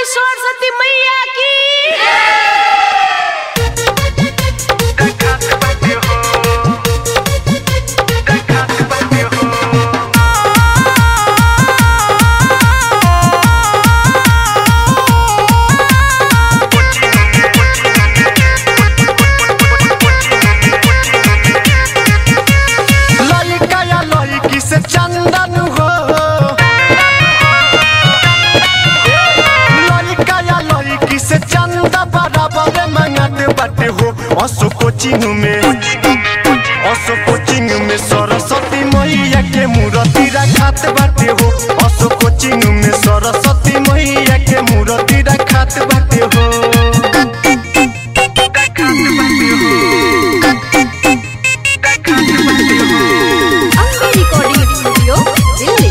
सरस्वती मैया की लइका या लइकी से चंदन हो लइका या लइकी से चंदा बराबर मंगत बाटे हो असो कोचिंग में असो कोचिंग में सरस्वती मैया के मूर्ति रखात बाटे हो असो कोचिंग में सरस्वती मैया के मूर्ति रखात बाटे हो अम्बे रिकॉर्डिंग स्टूडियो दिल्ली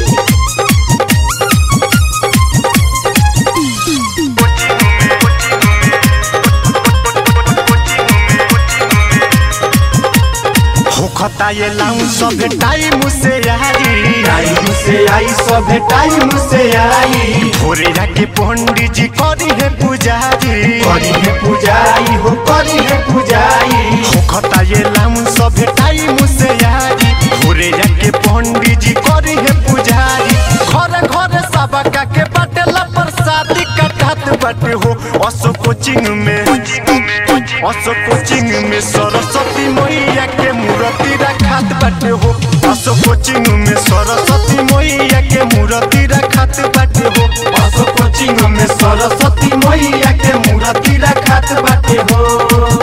होखता ये लाऊं सब टाइम से यारी टाइम से आई सब टाइम से आई भोरे जाके पंडित जी करी है पुजारी करी है पूजाई हो करी है पूजाई होखता ये लाऊं सब टाइम से यारी भोरे जाके पंडित जी करी है पुजारी घर घर सबका के बटला प्रसादी कटात बटे हो असो कोचिंग में असो कोचिंग में सरस्वती मैया के मूर्ति रखात बाटे हो असो कोचिंग में सरस्वती मैया के मूर्ति रखात बाटे हो असो कोचिंग में सरस्वती मैया के मूर्ति रखात बाटे हो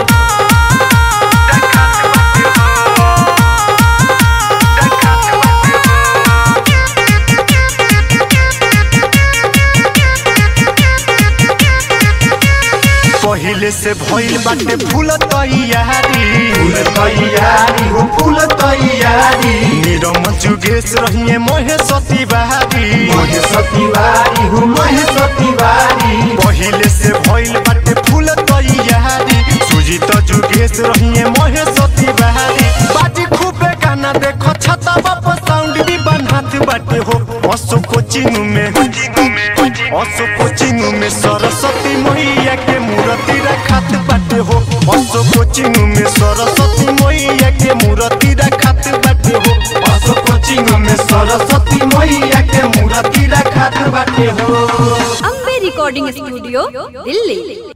पहिले से भइल बाटे फूल तैयारी फूल तैयारी हो फूल तैयारी निरम जुगेश रहिए महेश तिवारी महेश तिवारी हो महेश तिवारी पहिले से भइल बाटे फूल तैयारी सुजीत जुगेश रहिए महेश तिवारी बाजी खूबे गाना देखो छता बाप साउंड भी बनात बाटे हो असो कोचिंग में असो कोचिंग में सरस्वती मैया के मूर्ति रखात बाटे हो असो कोचिंग में सरस्वती मैया के मूर्ति रखात बाटे हो असो कोचिंग में सरस्वती मैया के मूर्ति रखात बाटे हो अम्बे रिकॉर्डिंग स्टूडियो दिल्ली